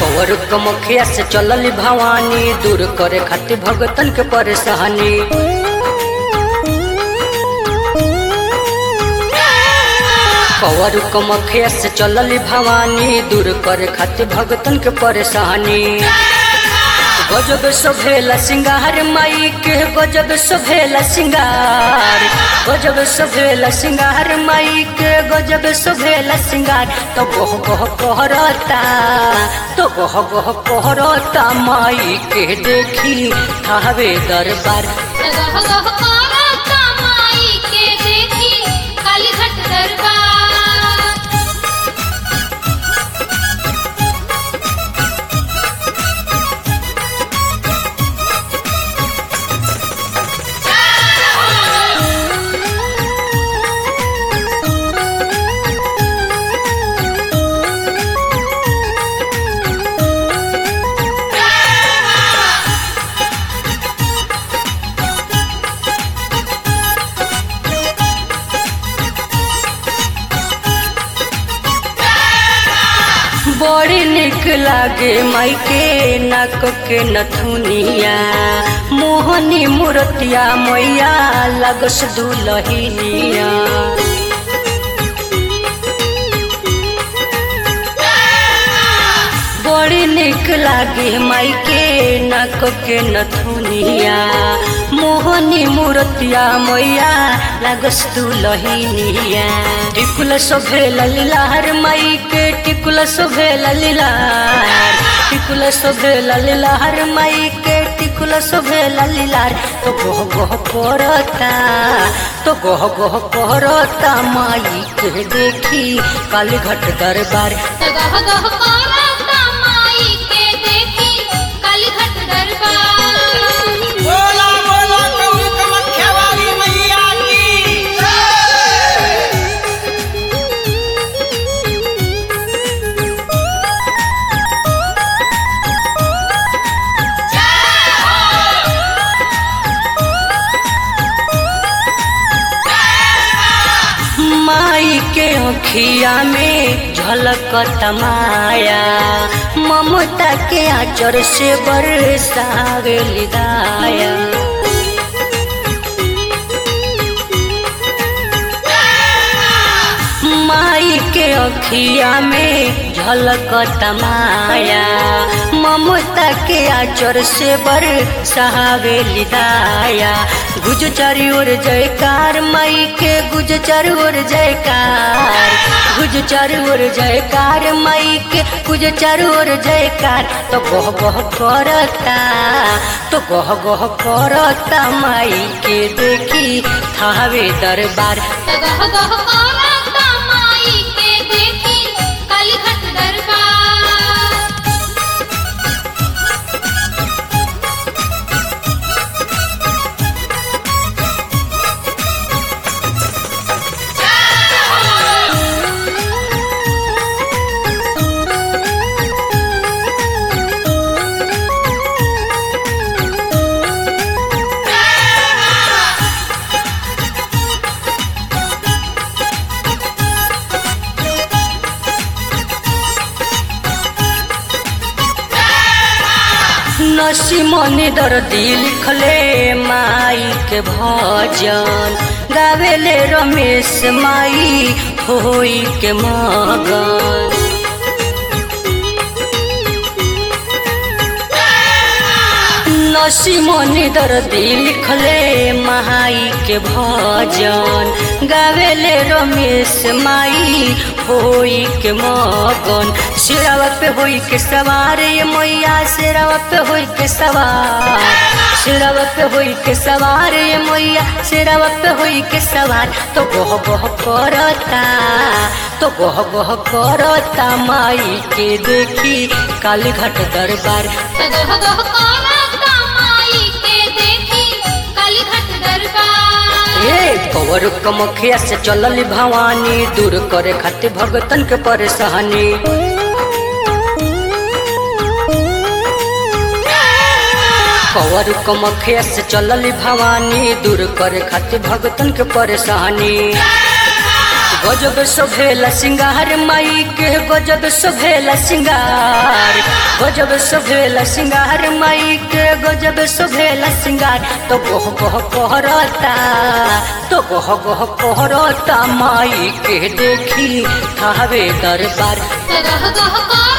cover कमखिया से चलल भवानी दूर करे खातिर भगतन के परेशानी कवर कमखिया से चलल भवानी दूर करे खातिर भगतन के परेशानी गजब सोभेला सिंगार माई के गजब सोभेला सिंगार गजब सोभेला सिंगार माई के गजब सोभेला सिंगार तो गह गह कहरता तो गह गह कहरता माई के देखी थावे दरबार गह गह करता माई के देखी कालीघाट दरबार बड़ी निक लागे माई के नाक के नथुनिया मोहनी मूर्तिया मैया लगस दुलहिनिया बड़ी निक लागे माई के नाक के नथुनिया मोहनी मूर्तिया मैया लागस दुलहिनिया टिकुल सोभेल लीलार माई के टिकुल सोभेल लीलार टिकुल सोभेल लीलार माई के टिकुल सोभेल लीलार तो गह गह करता तो गह गह करता माई के देखी काली घट दरबार गह गह करता माई के देखी कालीघाट दरबार बोला बोला कौन कमख्या वाली मैया की माई के अखिया में झलक तमाया ममता के आचर से बरसावे लिदाया माई के अखिया में झलक तमाया ममता के आचर से बर सहावे लिदाया गुज चारी ओर जयकार माई के गुज चारी ओर जयकार गुज चारी ओर जयकार माई के गुज चारी ओर जयकार तो गह गह करता तो गह गह करता माई के देखी थावे दरबार गह गह करता माई के देखी कालीघाट दरबार नसी मनी दर्दी लिखले माई के भजन गावेले रमेश माई होई के मगन नसी मनी दर्दी लिखले माई के भजन गावेले रमेश माई होई के मगन सिरावा पे होई के सवार ये मैया सिरावा पे होई के सवार सिरावा पे होई के सवार ये मैया सिरावा पे होई के सवार तो गह गह करता तो गह गह करता माई के देखी काली घाट दरबार गह गह करता माई के देखी कालीघाट दरबार ए कवर कमखिया से चलल भवानी दूर करे खातिर भगतन के परेशानी कवर कमखिया से चलल भवानी दूर करे खातिर भगतन के परेशानी गजब सोभेला सिंगार माई के गजब सोभेला सिंगार गजब सोभेला सिंगार माई के गजब सोभेला सिंगार तो गोह गोह कोहरता तो गोह गोह कोहरता माई के देखी खावे दरबार गह गह कर